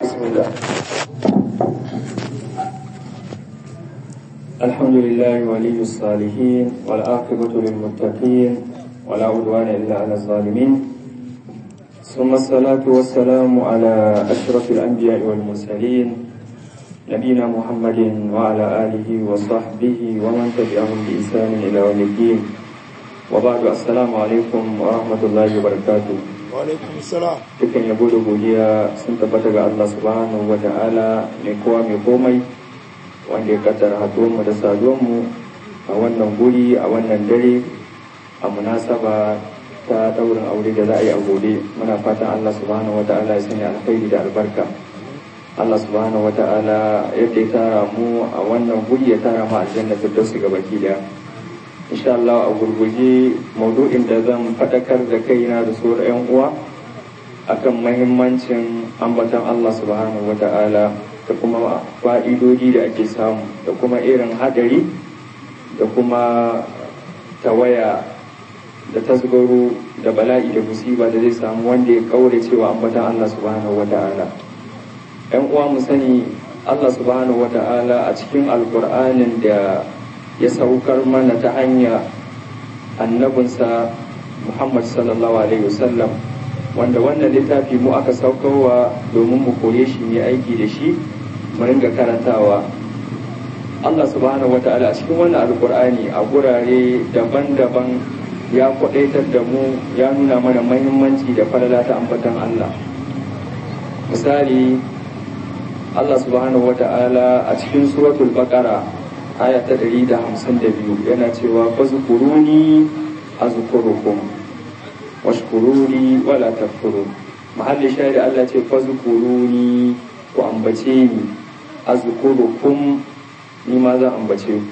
بسم الله الحمد لله ولي الصالحين والعاقبة للمتقين ولا عدوان إلا على الظالمين ثم الصلاة والسلام على أشرف الأنبياء والمرسلين نبينا محمد وعلى آله وصحبه ومن تبعهم بإحسان إلى يوم الدين وبعد السلام عليكم ورحمة الله وبركاته Wa'alaikun salam. dukkan yabo da godiya sun tabbata ga Allah subhanahu wa ta'ala mai kowa mai komai wanda ya kaddara mu da saduwanmu a wannan guri a wannan dare a munasaba ta daurin aure da za a yi a gobe muna fatan Allah subhanahu wa ta'ala ya sanya alkhairi da albarka Allah subhanahu wa ta'ala yadda ya tara mu a wannan guri ya tara mu a aljanna firdausi ga baki daya insha Allah a gurguje maudu'in da zan faɗakar da kaina da sauran 'yan uwa akan mahimmancin ambatan Allah subhanahu wa ta'ala da kuma fa'idodi da ake samu da kuma irin hadari da kuma tawaya da tasgaro da bala'i da musiba da zai samu wanda ya kaure cewa ambatan Allah subhanahu wa ta'ala ‘yan uwa mu sani Allah subhanahu wa ta'ala a cikin alkur'anin da ya saukar mana ta hanya annabinsa Muhammad sallallahu Alaihi wasallam wanda wannan littafi mu aka saukarwa domin mu koye shi ne aiki da shi mu ringa karantawa Allah subhanahu wa ta'ala a cikin wannan alkur'ani a gurare daban-daban ya kwadaitar da mu ya nuna mana mahimmanci da falala ta ambatan Allah misali Allah subhanahu wa ta'ala a cikin suratul baqara aya ta 152 yana cewa fazkuruni azkurukum washkuruni wala takfurun mahalli shahidi Allah ce fazkuruni ku ambace ni azkurukum ni ma zan ambace ku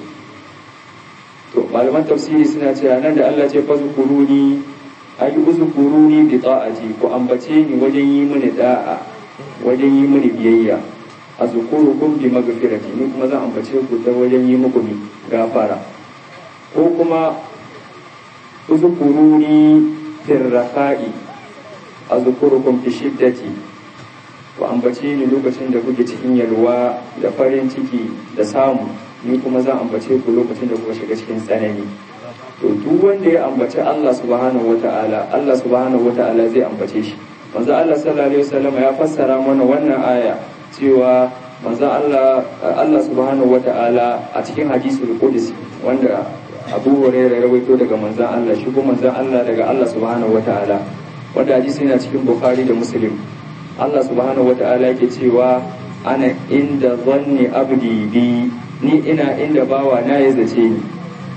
to malaman tafsiri suna cewa nan da Allah ce fazkuruni ayi uzkuruni bi ta'ati ku ambace ni wajen yi mini da'a wajen yi mini biyayya azkurukum bi magfirati ni kuma zan ambace ku ta wajen yi muku ni gafara ko kuma uzkuruni fir rafa'i azkurukum fi shiddati ku ambace ni lokacin da kuke cikin yalwa da farin ciki da samu ni kuma zan ambace ku lokacin da kuka shiga cikin tsanani to duk wanda ya ambaci Allah subhanahu wata'ala Allah subhanahu wata'ala zai ambace shi manzo Allah sallallahu alaihi wasallam ya fassara mana wannan aya cewa manzon Allah Allah subhanahu wata'ala a cikin hadisul qudsi wanda Abu Hurairah rawaito daga manzon Allah shi kuma manzon Allah daga Allah subhanahu wata'ala wanda hadisi yana cikin Bukhari da Muslim Allah subhanahu wata'ala yake cewa ana inda zanni abdi bi ni ina inda bawa na ya zace ni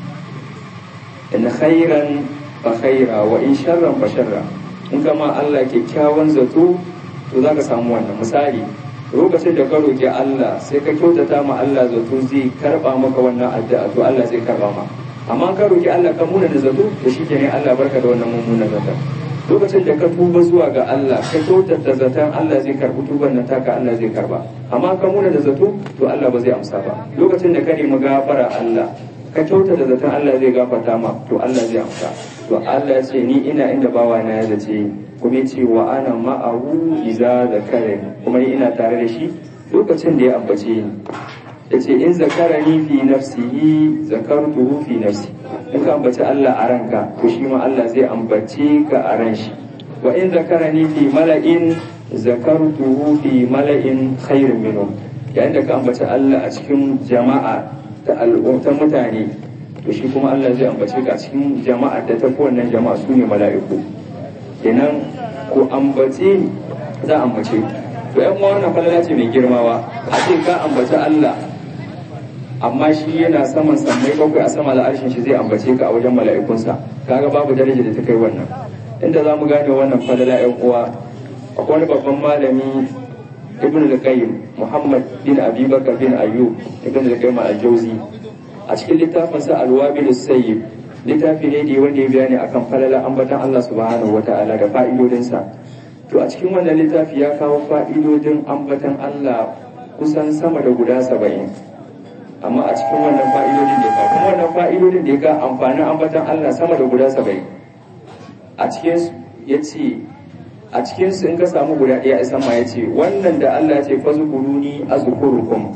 in khairan fa khaira wa in sharran fa sharra in kama Allah kyakkyawan zato to zaka samu wannan misali lokacin da ka roƙi Allah sai ka kyautata ma Allah zato zai karɓa maka wannan addu'a to Allah zai karɓa ma amma ka roƙi Allah ka muna da zato to shi ne Allah barka da wannan mummunan zato lokacin da ka tuba zuwa ga Allah ka kyautata zaton Allah zai karɓi tuban nan taka Allah zai karɓa amma ka muna da zato to Allah ba zai amsa ba lokacin da ka nemi gafara Allah ka kyautata zaton Allah zai gafarta ma to Allah zai amsa to Allah ya ce ni ina inda bawa na ya zace kuma ce wa ana ma'ahu iza zakarani kuma ni ina tare da shi lokacin da ya ambace ni yace in zakarani fi nafsihi zakartuhu fi nafsi in ka ambaci Allah a ranka to shi ma Allah zai ambace ka a ran shi wa in zakarani fi mala'in zakartuhu fi mala'in khairin minhum yayin da ka ambaci Allah a cikin jama'a ta al'umma mutane to shi kuma Allah zai ambace ka a cikin jama'a da ta wannan jama'a su ne mala'iku kenan ko ambace ni za a ambace to yan wannan falala ce mai girmawa a ce ka ambaci Allah amma shi yana saman sammai bakwai a sama al'arshin shi zai ambace ka a wajen mala'ikunsa kaga babu daraja da ta kai wannan inda za mu gane wannan falala yan uwa akwai wani babban malami ibn al-qayyim muhammad bin abi bakar bin ayyub ibn al-qayyim al-jawzi a cikin littafinsa al-wabil sayyib littafi ne da wanda ya bayani akan falala ambatan Allah subhanahu wata'ala da fa'idodinsa to a cikin wannan littafi ya kawo fa'idodin ambatan Allah kusan sama da guda saba'in amma a cikin wannan fa'idodin da ya kuma wannan fa'idodin da ya ga amfanin ambatan Allah sama da guda saba'in a cikin ya ce a cikin su in ka samu guda ɗaya isa ma ya ce wannan da Allah ya ce fazkuruni azkurukum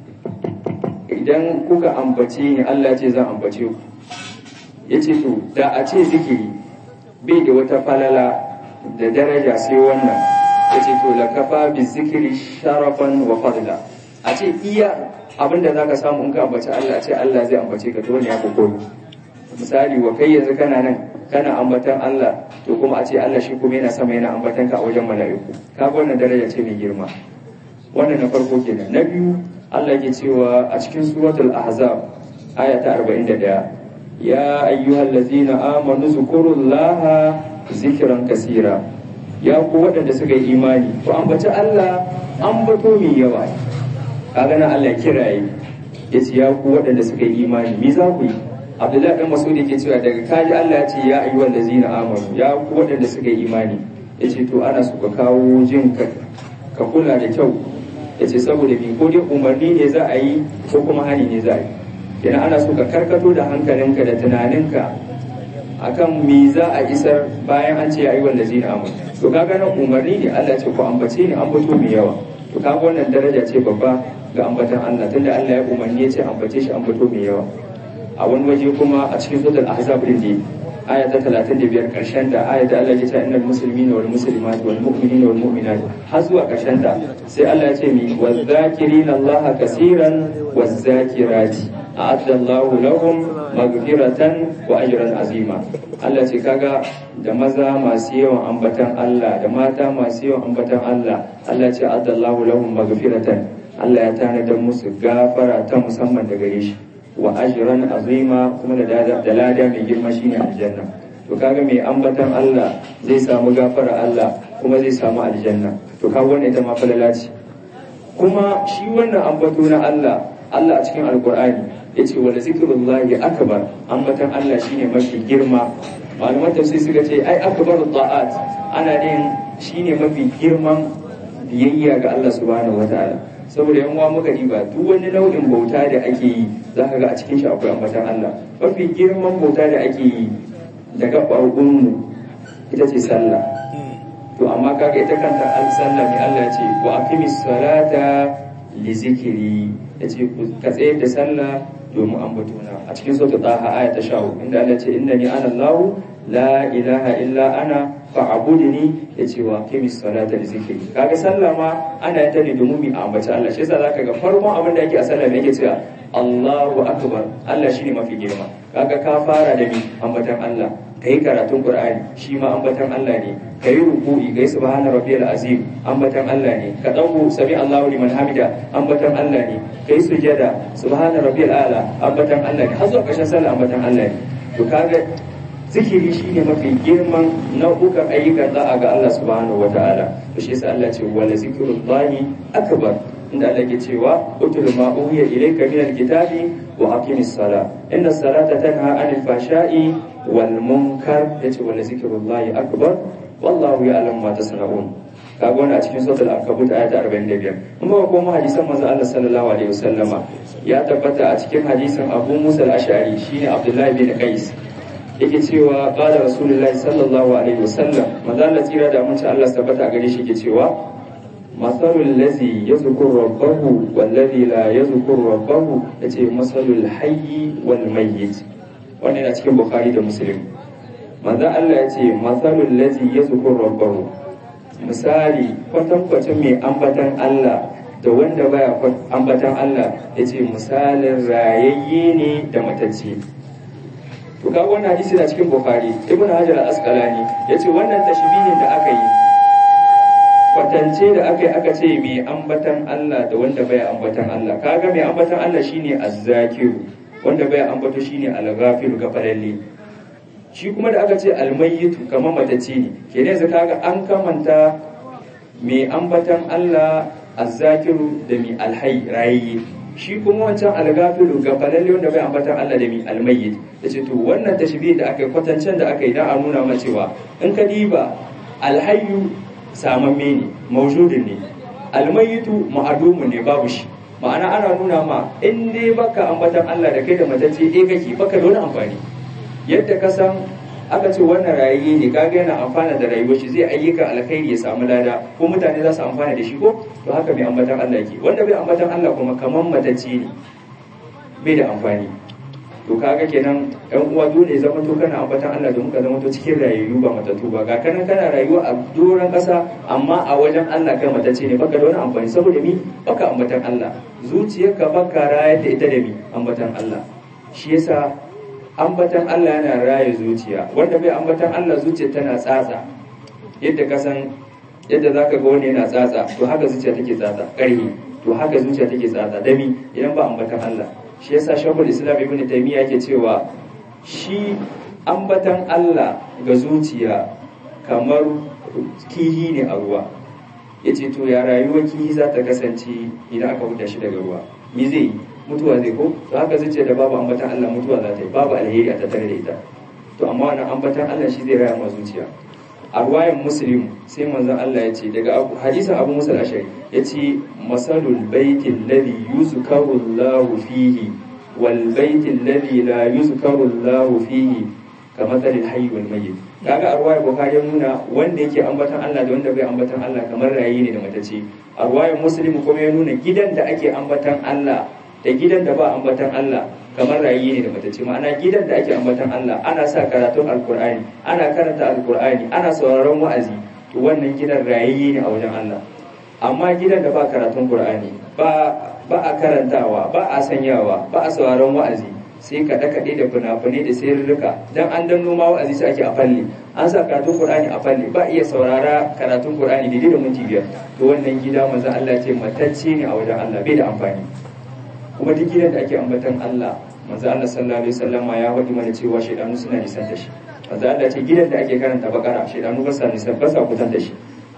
idan kuka ambace ni Allah ce zan ambace ku yace to da a ce zikiri bai da wata falala da daraja sai wannan yace to lakafa bi zikiri sharafan wa fadla a ce iya abinda zaka samu in ka ambaci Allah a ce Allah zai ambace ka to ne ya koyi misali wa kai yanzu kana nan kana ambatan Allah to kuma a ce Allah shi kuma yana sama yana ambatan ka a wajen mala'iku kaga wannan daraja ce mai girma wannan na farko kenan na biyu Allah ke cewa a cikin suratul ahzab aya ta 41 ya ayyuhallazina amanu zkurullaha zikran kasira ya ku waɗanda suka yi imani to ambaci Allah ambato mai yawa kaga nan Allah kiraye yace ya ku waɗanda suka yi imani me za ku yi Abdullahi dan Mas'ud yake cewa daga kaji Allah ya ce ya ayyuhallazina amanu ya ku waɗanda suka yi imani yace to ana so ka kawo jin ka ka kula da kyau ya ce saboda bi ko dai umarni ne za a yi ko kuma hani ne za a yi yana ana so ka karkato da hankalinka da tunaninka akan me za a isar bayan an ce ya yi wanda zina amu to kaga nan umarni ne Allah ce ko ambace ne ambato mai yawa to kaga wannan daraja ce babba ga ambatan Allah tunda Allah ya umarni ya ce ambace shi ambato mai yawa a wani waje kuma a cikin suratul ahzab din ne aya ta 35 karshen da aya da Allah ya ce innal muslimina wal muslimat wal mu'minina wal mu'minat har zuwa karshen da sai Allah ya ce mi waz zakirina Allah kaseeran waz zakirati a'adda Allah lahum maghfiratan wa ajran azima Allah ce kaga da maza masu yawan ambatan Allah da mata masu yawan ambatan Allah Allah ce a'adda Allah lahum maghfiratan Allah ya tanadar musu gafara ta musamman daga gare shi wa ajran azima kuma da da lada mai girma shine aljanna to kaga mai ambatan Allah zai samu gafara Allah kuma zai samu aljanna to kaga wannan ita ma falala ce kuma shi wannan ambato na Allah Allah a cikin alkur'ani yace wala zikrullahi akbar ambatan Allah shine mafi girma malaman tafsir suka ce ai akbaru ta'at ana yin shine mafi girman biyayya ga Allah subhanahu wataala saboda yan uwa muka diba duk wani nau'in bauta da ake yi za ka ga a cikin shi akwai ambatan Allah mafi girman bauta da ake yi daga mu ita ce sallah to amma kaga ita kanta al sallah mai Allah ya ce wa aqimis salata li zikri yace ka tsayar da sallah domin ambatona a cikin sura taha aya ta 14 inda Allah ya ce innani ana Allah la ilaha illa ana fa'abudni yace wa qimis salata li zikri kaga sallah ma ana ta ne domin mu ambaci Allah shi yasa zaka ga farkon abin da yake a sallah ne yake cewa Allahu akbar Allah shine mafi girma kaga ka fara da ni ambatan Allah kai karatun Qur'ani shi ma ambatan Allah ne kai ruku'i kai subhana rabbiyal azim ambatan Allah ne ka dago sami Allahu liman hamida ambatan Allah ne kai sujada subhana rabbiyal a'la ambatan Allah ne har zuwa ƙarshen sallah ambatan Allah ne to kaga zikiri shine mafi girman nau'ukan ayyukan da'a ga Allah subhanahu wataala to shi yasa Allah ce wala zikrullahi akbar inda Allah ke cewa utul ma uhiya ilayka min alkitabi wa aqimis sala inna salata tanha anil fashai wal munkar yace wala zikrullahi akbar wallahu ya'lamu ma tasna'un kaga wannan a cikin suratul ankabut ayat 45 kuma ko mu hadisan manzo Allah sallallahu alaihi wasallama ya tabbata a cikin hadisin Abu Musa al-Ash'ari shine Abdullah bin Qais yake cewa qala rasulullahi sallallahu alaihi wasallam manzo Allah tsira da mun Allah tabbata a gare shi yake cewa masalul lazi yazkur rabbahu wal ladhi la yazkur rabbahu yace masalul hayyi wal mayyit wannan yana cikin bukhari da muslim manzo Allah yace masalul lazi yazkur rabbahu misali kwatankwacin mai ambatan Allah da wanda baya ambatan Allah yace misalin rayayye ne da matacce to ka wannan hadisi na cikin bukhari ibnu hajar al-asqalani yace wannan tashbihin da aka yi kwatance da aka yi aka ce mai ambatan Allah da wanda bai ambatan Allah kaga mai ambatan Allah shine az-zakiru wanda bai ambato shine al-ghafiru gafalalle shi kuma da aka ce al-mayyitu kamar matacce ne kenan yanzu kaga an kamanta mai ambatan Allah az-zakiru da mai al-hayy rayyi shi kuma wancan al-ghafiru gafalalle wanda bai ambatan Allah da mai al-mayyit yace to wannan tashbih da aka yi kwatancen da aka yi dan a nuna mana cewa in ka diba al-hayyu samamme ne maujudin ne almayitu ma'adumun ne babu shi ma'ana ana nuna ma in dai baka ambatan Allah da kai da matacce eh kake baka da wani amfani yadda ka san aka ce wannan rayayye ne kaga yana amfana da rayuwar shi zai ayyukan alkhairi ya samu lada ko mutane za su amfana da shi ko to haka mai ambatan Allah yake wanda bai ambatan Allah kuma kaman matacce ne bai da amfani to kaga kenan yan uwa dole zama to kana ambatan Allah da muka zama to cikin rayuwa ba matattu ba ga kanan kana rayuwa a doron kasa amma a wajen Allah kai matacce ne baka da wani amfani saboda mi baka ambatan Allah zuciyarka baka rayar da ita da mi ambatan Allah shi yasa ambatan Allah yana raye zuciya wanda bai ambatan Allah zuciya tana tsatsa yadda ka san yadda zaka ga wani yana tsatsa to haka zuciya take tsatsa ƙarhi to haka zuciya take tsatsa dami idan ba ambatan Allah shi yasa shakul islam ibn taymiya yake cewa shi ambatan Allah ga zuciya kamar kihi ne a ruwa yace to ya rayuwar kihi za ta kasance idan aka huta shi daga ruwa me zai yi mutuwa zai ko to haka zuciya da babu ambatan Allah mutuwa za ta yi babu alheri a tattare da ita to amma wannan ambatan Allah shi zai raya ma zuciya a ruwayan muslim sai manzon Allah ya ce daga hadisin abu musa ashari ya ce masalul baitin ladhi yuzkaru Allah fihi wal baitin ladhi la yuzkaru Allah fihi ka matsalin hayy wal mayyit kaga a ruwayar bukhari ya nuna wanda yake ambatan Allah da wanda bai ambatan Allah kamar rayi ne da matace a ruwayar muslim kuma ya nuna gidan da ake ambatan Allah da gidan da ba ambatan Allah kamar rayi ne da matace ma'ana gidan da ake ambatan Allah ana sa karatun alkur'ani ana karanta alkur'ani ana sauraron wa'azi to wannan gidan rayi ne a wajen Allah amma gidan da ba karatun qur'ani ba ba a karantawa ba a sanyawa ba a sauraron wa'azi sai kaɗe kaɗe da fina-finai da sirrika dan an dan noma wa'azi sai ake a falle an sa karatun qur'ani a falle ba iya saurara karatun qur'ani daidai da minti biyar to wannan gida manzo Allah ce matacce ne a wajen Allah bai da amfani kuma duk gidan da ake ambatan Allah manzo Allah sallallahu alaihi wasallam ya faɗi mana cewa shaydanu suna nisan da shi manzo Allah ce gidan da ake karanta bakara shaydanu ba sa nisan ba sa kutan da shi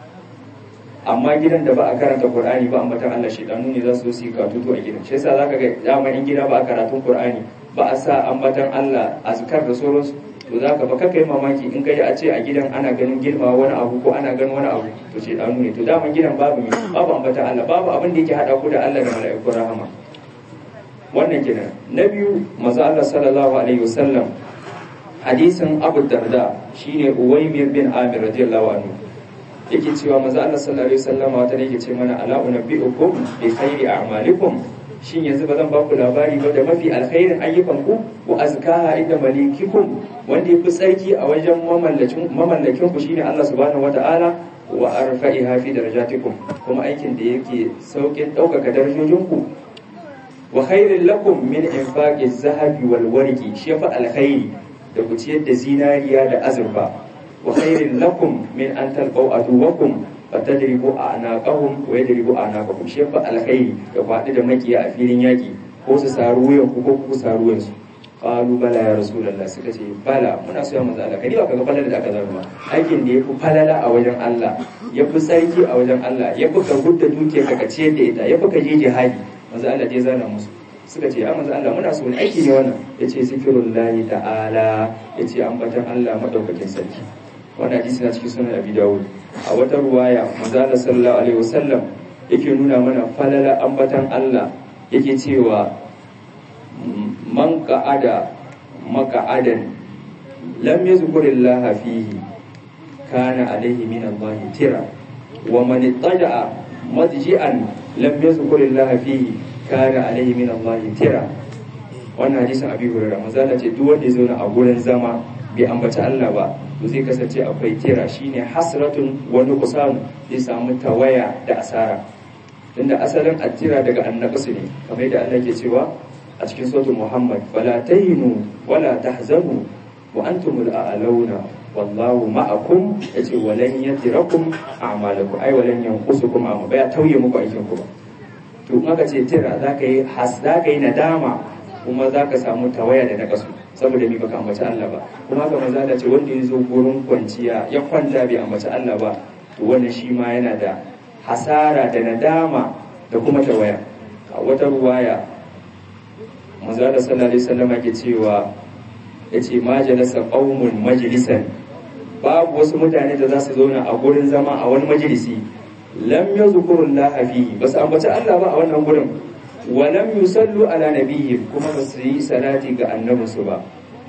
amma gidan da ba a karanta Qur'ani ba ambatan Allah shaydanu ne za su yi katutu a gidan shi yasa zaka ga dama in gida ba a karatun Qur'ani ba a sa ambatan Allah azkar da sauransu to zaka ba kai mamaki in kai a ce a gidan ana ganin girma wani abu ko ana ganin wani abu to shaydanu ne to dama gidan babu babu ambatan Allah babu abin da yake hada ku da Allah da mala'ikun rahama wannan kenan na biyu maza Allah sallallahu alaihi wasallam hadisin Abu Darda shine Uwaymir bin Amir radiyallahu anhu yake cewa maza Allah sallallahu alaihi wasallam wata yake ce mana ala unabbiukum bi khairi a'malikum shin yanzu ba zan ba ku labari ba da mafi alkhairin ayyukan ku wa azkaha inda malikikum wanda yafi tsarki a wajen mamallakin mamallakin ku shine Allah subhanahu wataala wa arfa'iha fi darajatikum kuma aikin da yake saukin ɗaukaka darajojinku wa khairin lakum min infaqi zahabi wal warqi shi fa alkhairi da ku ciyar da zinariya da azurfa wa khairin lakum min an talqaw aduwakum fatadribu a'naqahum wa yadribu a'naqakum shi fa alkhairi da ku haɗu da makiya a filin yaki ko su saru wuyan ku ko ku saru wuyan su qalu bala ya rasulullah suka ce bala muna so ya manzo Allah kadi ba kaga falala da aka zama aikin da yafi falala a wajen Allah yafi sarki a wajen Allah yafi ka gudda dukiyar ka ciyar da ita yafi ka je jihadi manzo Allah dai zana musu suka ce ya manzo Allah muna so aiki ne wannan yace zikrullahi ta'ala yace ambatan Allah madaukakin sarki wannan hadisi na cikin sunan Abi Dawud a wata ruwaya manzo Allah sallallahu alaihi wasallam yake nuna mana falala ambatan Allah yake cewa man qa'ada maka'adan lam yazkurillaha fihi kana alaihi min Allah tira wa man ittaja'a madji'an lam yazkurillaha fihi kana alaihi min Allah tira wannan hadisin abi hurairah manzo ce duk wanda ya zauna a gurin zama bai ambaci Allah ba to zai kasance akwai tira shine hasratun wani kusan zai samu tawaya da asara tunda asalin attira daga annaqsu ne kamar yadda Allah ke cewa a cikin suratul Muhammad wala tahinu wala tahzanu wa antumul a'launa wallahu ma'akum yace walan yatirakum a'malakum ai walan yanqusukum amma baya tauye muku aikin ku ba to in aka ce tira zaka yi has zaka yi nadama kuma zaka samu tawaya da nakasu saboda ni baka ambaci Allah ba kuma haka maza da ce wanda ya zo gurin kwanciya ya kwanta bai ambaci Allah ba to wannan shi ma yana da hasara da nadama da kuma tawaya a wata ruwaya maza da sallallahu alaihi wasallam ke cewa yace ma jalasa qaumun majlisan babu wasu mutane da za su zauna a gurin zama a wani majalisi lam yazkurullaha fihi basu ambaci Allah ba a wannan gurin wa lam yusallu ala nabiyyi kuma ba su yi salati ga annabinsu ba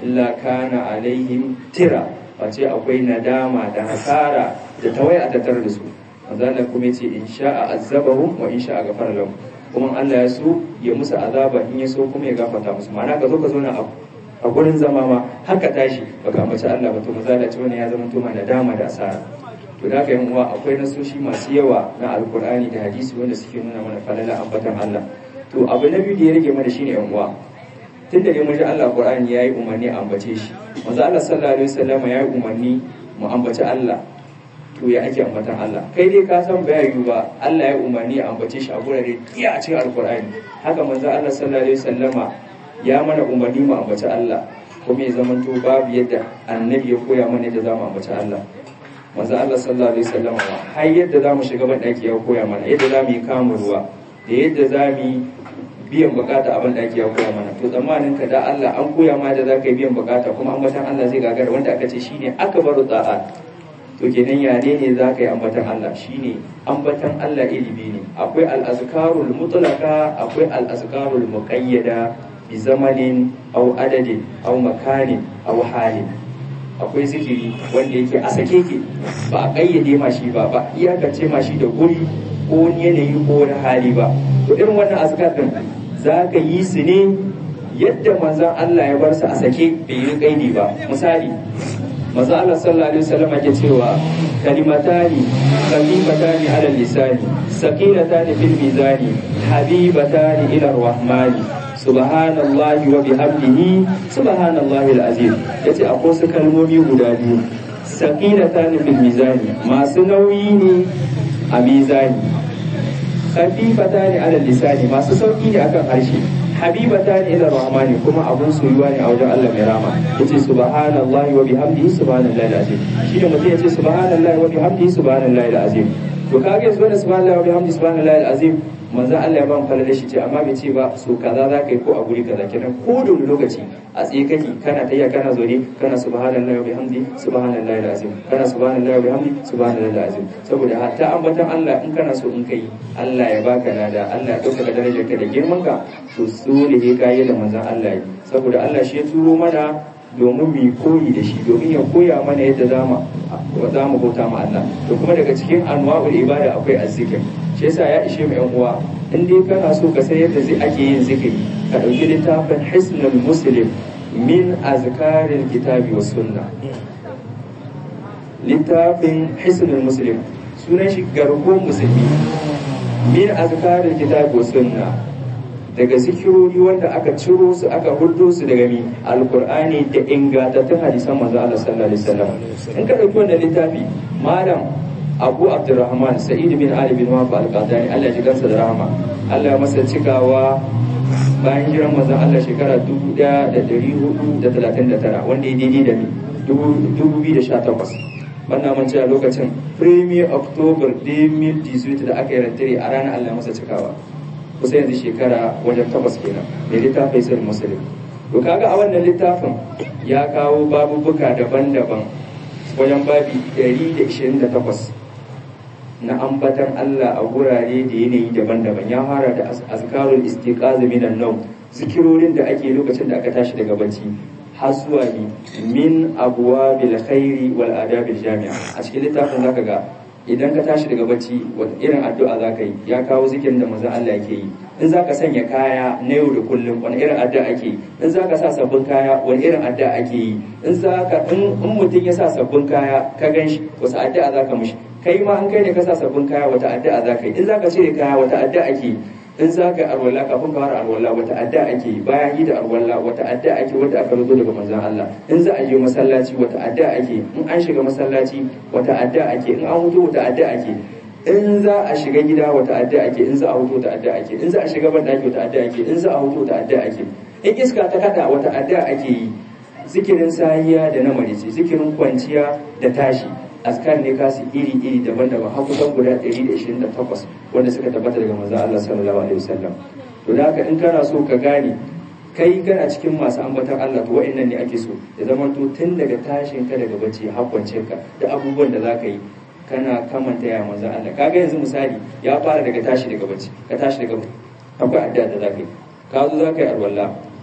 illa kana alaihim tira face akwai nadama da hasara da tawaya a tattare da su manzo Allah kuma yace in sha'a azabahum wa in sha'a ghafara lahum kuma Allah ya so ya musu azaba in ya so kuma ya gafarta musu ma'ana ka zo ka zo na abu a gurin zama ma haka tashi baka ambaci Allah ba to mazala ce wani ya zama to da dama da asara to da haka yan uwa akwai nasoshi masu yawa na alkur'ani da hadisi wanda suke nuna mana falala ambatan Allah to abu na biyu da ya rage mana shine yan uwa tunda ne mun ji Allah alkur'ani yayi umarni a ambace shi manzo Allah sallallahu alaihi wasallam yayi umarni mu ambaci Allah to ya ake ambatan Allah kai dai ka san bai yiwu ba Allah ya umarni a ambace shi a gurare iya a cikin alkur'ani haka manzo Allah sallallahu alaihi wasallama ya mana umarni mu ambaci Allah kuma ya zamanto babu yadda annabi ya koya mana yadda zamu ambaci Allah manzo Allah sallallahu alaihi wasallam har yadda zamu shiga ban daki ya koya mana yadda zamu yi kamun ruwa da yadda zamu yi biyan bukata a ban daki ya koya mana to tsammanin ka da Allah an koya ma da zaka yi biyan bukata kuma ambatan Allah zai gagara wanda aka ce shine akbaru ta'a to kenan ya ne ne zaka yi ambatan Allah shine ambatan Allah ilimi ne akwai al-azkarul mutlaqa akwai al-azkarul muqayyada bi zamanin au adadin au makanin au halin akwai zikiri wanda yake a sake ke ba a ƙayyade ma shi ba ba iyakance ma shi da guri ko wani yanayi ko wani hali ba to irin wannan azkar din za ka yi su ne yadda manzon Allah ya bar su a sake bai yi ƙaidi ba misali manzon Allah sallallahu alaihi wasallam yake cewa kalimatani kalimatani ala lisani sakinatani fil mizani habibatani ila rahmani subhanallahi wa bihamdihi subhanallahi alazim yace akwai su kalmomi guda biyu saqilatan fil mizani masu nauyi ne a mizani khafifatan ala lisani masu sauki ne akan harshe habibatan ila rahmani kuma abun soyuwa ne a wajen Allah mai rama yace subhanallahi wa bihamdihi subhanallahi alazim shi da mutum yace subhanallahi wa bihamdihi subhanallahi alazim to kage subhanallahi wa bihamdihi subhanallahi alazim manzan Allah ya ban falala shi ce amma bai ce ba so kaza za ka yi ko a guri kaza kenan ko da wani lokaci a tsaye kake kana tayya kana zaune kana subhanallahi wa bihamdi subhanallahi alazim kana subhanallahi wa bihamdi subhanallahi alazim saboda hatta ambatan Allah in kana so in kai Allah ya baka lada Allah ya dauka darajar ka da girman ka to so da he kai da manzan Allah saboda Allah shi ya turo mana domin mu koyi da shi domin ya koya mana yadda za mu bauta ma Allah to kuma daga cikin anwa'ul ibada akwai azzikir shi yasa ya ishe mu yan uwa in dai kana so ka san yadda zai ake yin zikiri ka dauki littafin hisnul muslim min azkaril kitabi was sunna littafin hisnul muslim sunan shi garko musulmi min azkaril kitabi was sunna daga zikirori wanda aka ciro su aka hudo su daga mi alkur'ani da ingantattun hadisan manzo Allah sallallahu alaihi wasallam in ka dauki wannan littafi malam Abu Abdurrahman Sa'id bin Ali bin Wahab al-Qadani Allah ya jikansa da rahama Allah ya masa cikawa bayan hijiran manzon Allah shekara 1439 wanda ya daidai da mi 2018 wannan mun ce a lokacin premier october 2018 da aka yi rantare a ranar Allah ya masa cikawa kusa yanzu shekara wajen takwas kenan da littafin sai musulun to kaga a wannan littafin ya kawo babubuka daban-daban wajen babi 128 na ambatan Allah a gurare da yanayi daban-daban ya fara da azkarul istiqaza minan nawm zikirorin da ake lokacin da aka tashi daga bacci har zuwa ni min abwabil khairi wal adabil jami'a a cikin littafin zaka ga idan ka tashi daga bacci wata irin addu'a za ka yi ya kawo zikirin da manzon Allah yake yi in za ka sanya kaya na yau da kullum wani irin addu'a ake yi in za ka sa sabbin kaya wani irin addu'a ake yi in za ka in mutum ya sa sabbin kaya ka gan shi wasu addu'a za ka mishi kai ma an kai ne ka sa sabbin kaya wata addu'a za ka yi in za ka cire kaya wata addu'a ake yi in za ka yi arwala kafin ka fara arwala wata addu'a ake yi bayan yi da arwala wata addu'a ake wata aka rubuto daga manzon Allah in za a je masallaci wata addu'a ake in an shiga masallaci wata addu'a ake in an huto wata addu'a ake in za a shiga gida wata addu'a ake in za a huto wata addu'a ake in za a shiga ban daki wata addu'a ake in za a huto wata addu'a ake in iska ta kada wata addu'a ake yi zikirin sahiya da na marice zikirin kwanciya da tashi askar ne kasu iri-iri daban-daban har kusan guda 128 wanda suka tabbata daga manzon Allah sallallahu alaihi wasallam to da haka in kana so ka gane kai kana cikin masu ambatan Allah to wa'annan ne ake so ya zama to tun daga tashin ka daga bacci har kwanciyar ka da abubuwan da zaka yi kana kamanta ya manzon Allah kaga yanzu misali ya fara daga tashi daga bacci ka tashi daga akwai addu'a da zaka yi ka zo zaka yi alwala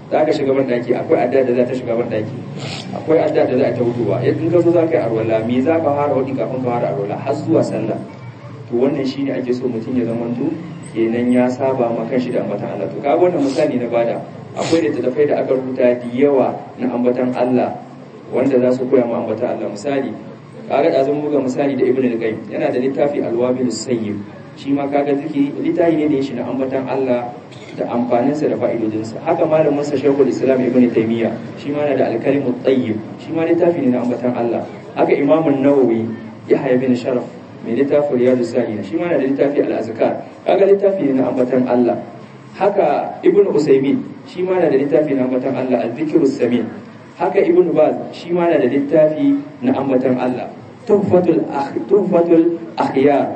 za ka shiga ban daki akwai adda da za ta shiga ban daki akwai adda da za ta hutuwa in ka zo za ka yi arwala me za ka fara wadi kafin ka fara arwala har zuwa sallah to wannan shine ake so mutum ya zamanto kenan ya saba ma kanshi da ambatan Allah to kaga wannan misali na bada akwai littattafai da aka rubuta da yawa na ambatan Allah wanda za su koya ma ambatan Allah misali kaga da zan buga misali da Ibn al-Qayyim yana da littafi al-Wabil sayyib shi ma kaga zikiri littafi ne da ya shi na ambatan Allah da amfaninsa da fa'idodinsa haka malamin sa Sheikhul Islam Ibn Taymiyyah shi ma yana da al-Kalimut Tayyib shi ma littafi ne na ambatan Allah haka Imam an-Nawawi Yahya bin Sharaf mai littafin Riyadu Salihin shi ma yana da littafi al-Azkar kaga littafi ne na ambatan Allah haka Ibn Usaymin shi ma yana da littafi na ambatan Allah al-Dhikrus Samin haka Ibn Baz shi ma yana da littafi na ambatan Allah Tuhfatul Tuhfatul Akhyar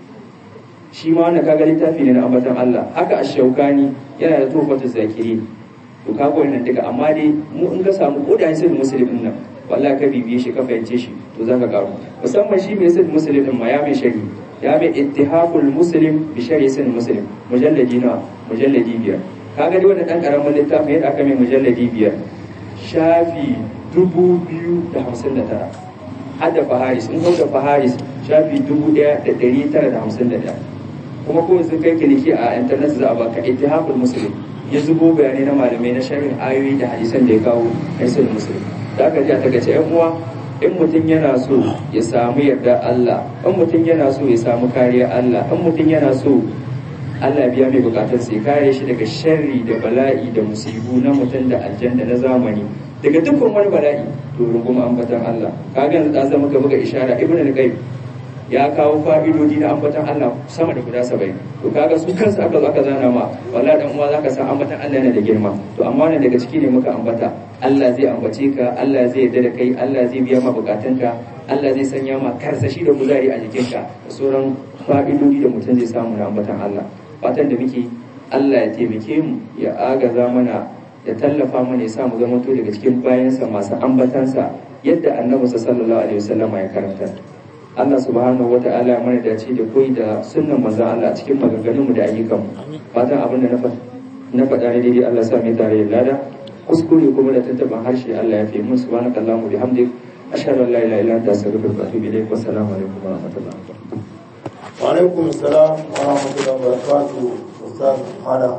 shi ma wannan kaga littafi ne na ambatan Allah haka ash-Shawkani yana da Tuhfatul Zakirin to kaga wannan duka amma dai mu in ka samu kodayen sai muslimin nan wallahi ka bibiye shi ka fahimce shi to zaka karu musamman shi mai sai muslim din ma ya mai shari ya mai ittihaful muslim bi shari sai muslim mujalladi na mujalladi biyar kaga dai wannan dan karamin littafin yadda aka mai mujalladi biyar shafi dubu biyu da hamsin da tara hadda faharis in kau da faharis shafi dubu ɗaya da ɗari tara da hamsin da ɗaya kuma ko sun kai kiliki a internet za a baka ittihaful muslim ya zubo bayanai na malamai na sharhin ayoyi da hadisan da ya kawo na sahih muslim da aka ji a takaice yan uwa in mutum yana so ya samu yarda Allah in mutum yana so ya samu kariya Allah in mutum yana so Allah biya mai bukatar sai kare shi daga sharri da bala'i da musibu na mutum da aljanna na zamani daga dukkan wani bala'i to runguma ambatan Allah kaga yanzu da zama ka buga ishara ibnu al-qayyim ya kawo fa'idodi na ambatan Allah sama da guda 70 to kaga su kansu aka zo aka zana ma wallahi dan uwa zaka san ambatan Allah yana da girma to amma wannan daga ciki ne muka ambata Allah zai ambace ka Allah zai yarda da kai Allah zai biya ma bukatunka Allah zai sanya ma karsashi da kuzari a jikinka da sauran fa'idodi da mutum zai samu na ambatan Allah fatan da muke Allah ya taimake mu ya agaza mana ya tallafa mana ya samu zama to daga cikin bayansa masu ambatansa yadda annabi sallallahu alaihi wasallam ya karanta Allah subhanahu wata'ala ya mana dace da koyi da sunnan manzon Allah cikin maganganunmu da ayyukanmu fatan abin da na faɗa ne daidai Allah sa mai tare da lada kuskure kuma da tantaban harshe Allah ya fi mun subhanakallahumma bihamdik ashhadu an la ilaha illa anta astaghfiruka wa atubu ilaik wa assalamu alaikum wa rahmatullahi wa alaikum assalam wa rahmatullahi wa barakatuh ustaz Adam